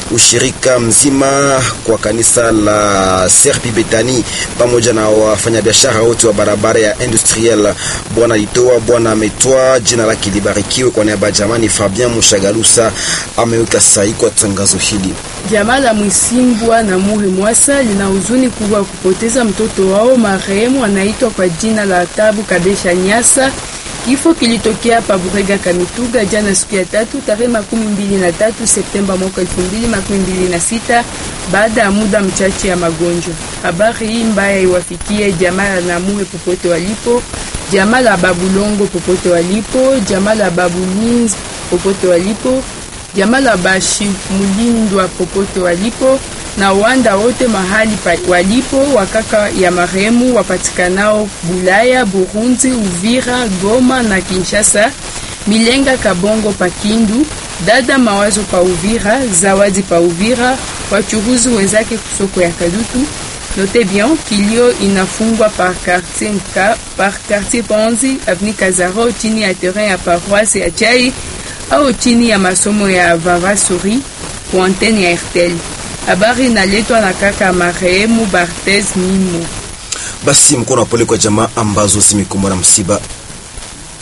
ushirika mzima kwa kanisa la Serpi Betani pamoja na wafanyabiashara wote wa barabara ya industriel. Bwana litoa bwana ametoa jina lake libarikiwe. Kwa niaba ya jamani, Fabien Mushagalusa ameweka sahihi kwa tangazo hili. Jamaa la Mwisimbwa na Muri Mwasa lina huzuni kubwa kupoteza mtoto wao marehemu anaitwa kwa jina la Tabu Kabesha Nyasa. Kifo kilitokea pa Burega Kamituga jana siku ya tatu tarehe makumi mbili na tatu Septemba mwaka elfu mbili makumi mbili na sita baada ya muda mchache ya magonjwa. Habari hii mbaya iwafikie jamaa la Namure popote walipo, jamaa la Babulongo popote walipo, jamaa la Babulinzi popote walipo, jamaa la Bashi Mulindwa popote walipo na wanda wote mahali pa walipo wakaka ya marehemu wapatikanao Bulaya, Burundi, Uvira, Goma na Kinshasa, Milenga, Kabongo pa Kindu, dada Mawazo pa Uvira, Zawadi pa Uvira, wachuruzi wenzake kusoko ya Kadutu. Note bien kilio inafungwa par quartier mka, par quartier Panzi avenue Kazaro chini ya terrain ya paroisse ya Chai au chini ya masomo ya Vavasuri kwa antenne ya RTL. Habari inaletwa na kaka marehemu Barthez Mimo. Basi mkono wa pole kwa jamaa ambazo zimekumbwa na msiba